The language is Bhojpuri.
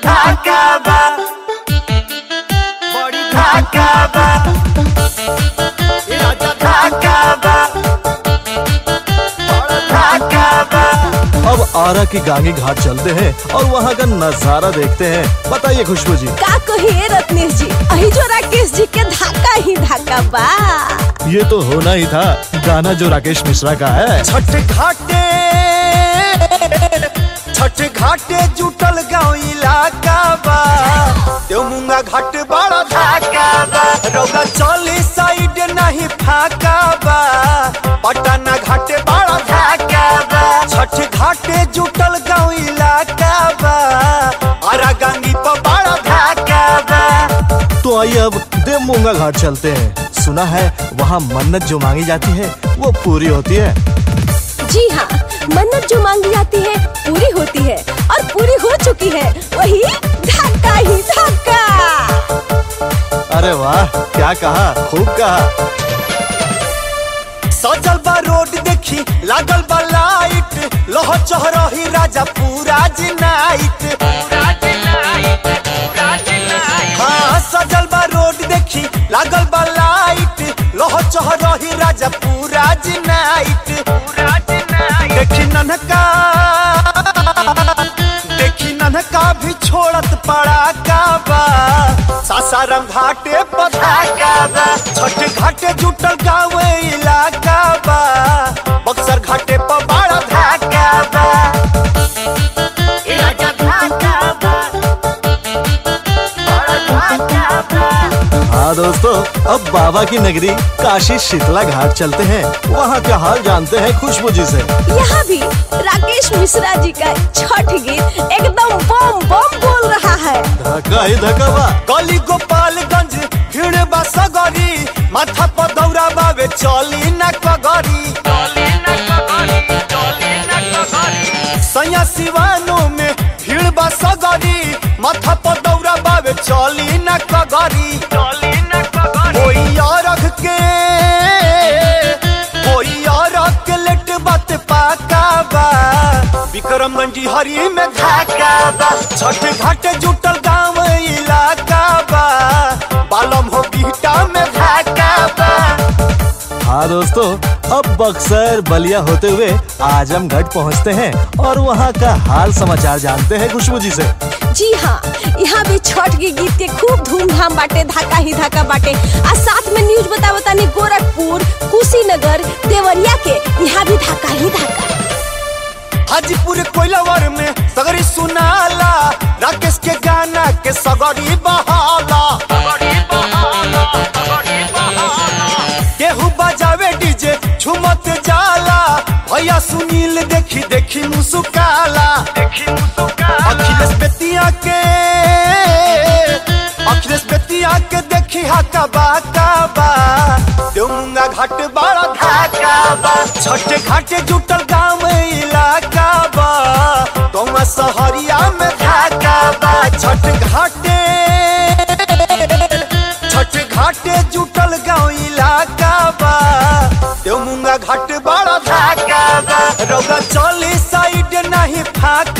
धाका बा बड़ी धाका बा ए राजा धाका बा बड़ा धाका बा अब आरा की गांगी घाट चलते हैं और वहाँ का नजारा देखते हैं बताइए खुशबू जी का कहिए रत्नेश जी अही जो राकेश जी के धाका ही धाका बा ये तो होना ही था गाना जो राकेश मिश्रा का है छठ घाटे छठ घाटे जुटल गाँव इलाका बा देवमुंगा घाट बड़ा धाका बा रौदा चली साइड नहीं फाका बा पटना घाटे बड़ा धाका बा छठ घाटे जुटल गाँव इलाका बा आरा गंगी पर बड़ा धाका बा तो आइए अब देवमूंगा घाट चलते हैं सुना है वहाँ मन्नत जो मांगी जाती है वो पूरी होती है जी हाँ मन्नत जो मांगी जाती है पूरी होती है और पूरी हो चुकी है वही धाका ही धाका अरे वाह क्या कहा खूब कहा सजल बा रोड देखी लागल बा लाइट लह चहरही राजा पूरा जी नाइट हाँ सजल बा रोड देखी लागल बा लाइट लह चहरही राजा पूरा जी नाइट देखी ननका देखी ननका भी छोड़त पड़ा का बा सासाराम घाटे पधाका बा छठ घाटे जुटल गाँव इलाका बा बक्सर घाटे पर बड़ा धाका बा ए राजा धाका बा बड़ा धाका बा हाँ दोस्तों अब बाबा की नगरी काशी शीतला घाट चलते हैं वहाँ का हाल जानते हैं खुशबू जी से यहाँ भी राकेश मिश्रा जी का छठ गीत एकदम बम बम बोल रहा है धक्का ही धक्का बा गली गोपालगंज भीड़ बा सगरी माथा पर दौरा बावे चली न कगरी सैया सिवानो में भीड़ बा सगरी माथा पर दौरा बावे चली न कगरी कोई और के कोई और के लेट बात पाका बा विक्रमगंज हरी में धाका बा छठ घाट जुटल गाँव इलाका बा बालम हो बीटा में धाका बा हाँ दोस्तों अब बक्सर बलिया होते हुए आजमगढ़ पहुँचते हैं और वहाँ का हाल समाचार जानते हैं खुशबू जी से जी हाँ यहाँ भी छठ के गीत के खूब धूमधाम बाटे धाका ही धाका बाटे आ साथ में न्यूज बता बतानी गोरखपुर कुशीनगर देवरिया के यहाँ भी धाका ही धाका हाजीपुर कोइलावर में सगरी सुनाला राकेश के गाना के सगरी बहाला केहू बजावे डीजे झुमत जाला भैया सुनील देखी देखी मुसुकाला अखिलेश बेतिया के अखिलेश बेतिया के देखी हाका बाका बा देवमुंगा घाट बड़ा धाका बा छठ घाट जुटल गाँव इलाका बा तुम सहरिया में धाका बा छठ घाटे छठ घाटे जुटल गाँव इलाका बा देवमुंगा घाट बड़ा धाका बा रौदा चली साइड नहीं फाका